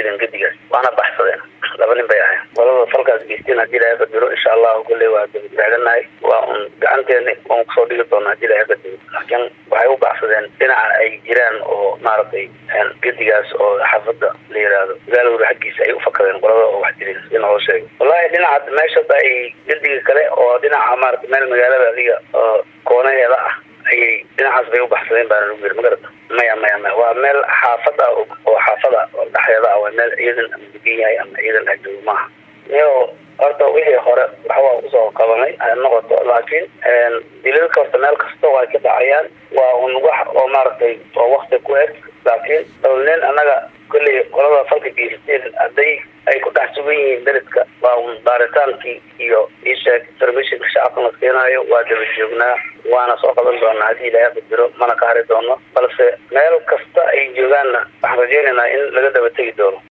dileen gedigaas waana baxsadeen laba nin bay ahayn qolada falkaas geysteen haddii ilaahay qadiro insha allahu kolley waa dabataaganahay waa un gacanteena waan kusoo dhigi doona haddii ilaahay qadiro laakiin waxay u baxsadeen dhinaca ay jiraan oo maaragtay gedigaas oo xaafada la yidhaahdo magaalawda xaggiisa ay ufakadeen qolada oo wax dileen si naloo sheego wallahi dhinaca meeshada ay gediga kale oo dhinaca maarata meel magaalada adiga oo koonaheeda ah ayay dhinacaas bay u baxsadeen baana lagu yiri magarata maya maya maya waa meel xaafad ah oo xaafada oo dhexdeeda ah waa meel ciidan ama degan yahay ama ciidan ajoogo maaha iyo horta wixii hore waxbaa usoo qabanay ha noqoto laakiin dilalka horta meel kasta waa ka dhacayaan waa un wax oo maaragtay oo wakti ku eg laakiin nin annaga kolley qolada falka geysteen hadday ay ku dhex sugan yihiin beledka waa un baaritaankii iyo isheeg informationka shacabka la keenaayo waa daba joognaa waana soo qaban doonaa haddii ilaahay qadiro mana ka hari doono balse meel kasta ay joogaanna waxaan rajeynaynaa in laga daba tegi doono